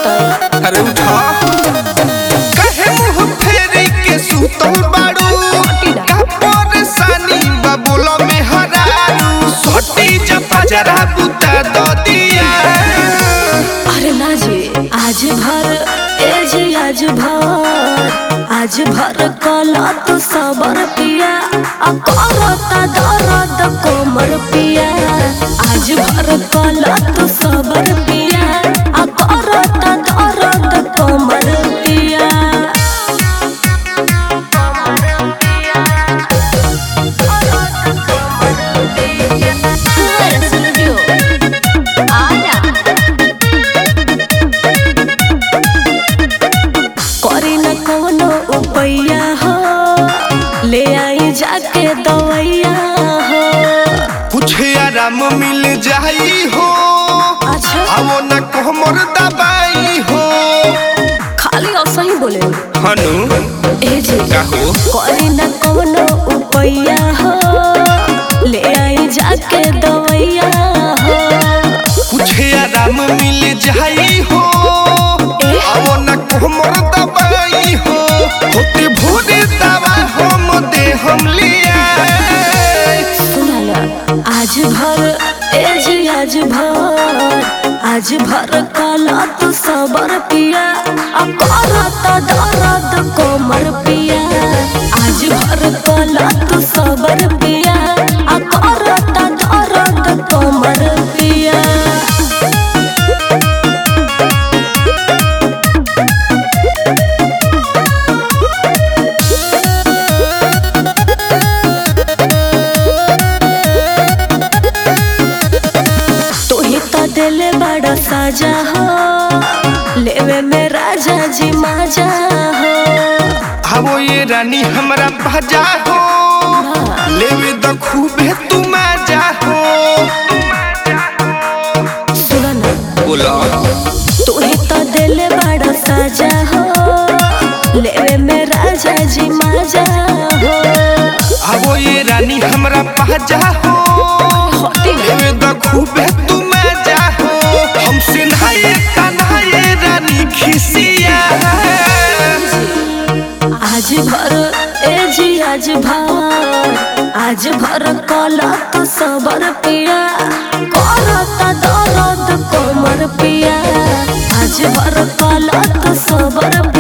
जाए अरे उठा कहे मुंह फेरी के सुतल बाड़ू का परेशानी बा बोलो में हरारू सोटी जपा जरा बुता दो दिया अरे ना जी आज भर ए जी आज भर आज भर कला तू सबर पिया आ करता दर्द कोमर पिया आज भर कला तू सबर पिया आ करता दर्द कोमर पिया करी न कोनो उपैया हो ले आई जाके दवैया हो कुछ आराम मिल जाई हो अच्छा आवो न कोमर दबाई हो खाली ऐसा ही बोले हनु ए जी काहो करी न कोनो उपैया हो ले आई जाके दवैया हो कुछ आराम मिल जाई हो ए? आवो न कोमर दबाई हो होते भोरे दवा हम दे हम लिया सुना ना आज भर ए जी आज भर आज भर कला तू सबर पिया आ करता दर्द कोमर पिया आज भर कला तू सबर पिया आ करता दर्द कोमर पिया तू ही तो दिल बड़ा साजा हो लेवे में राजा जी माजा हो आवो ये रानी हमरा भजा हो लेवे द खूबे तू मजा हो सुना ना बोला तू ही तो दिल बड़ा साजा हो लेवे में राजा जी माजा हो आवो ये रानी हमरा भजा हो होती ना लेवे द खूबे तू मजा हो हमसे नहाए कन्हाए रानी खिसिया आज भर ए जी आज भर आज भर कला तो सबर पिया करता दर्द कोमर पिया आज भर कला तो सबर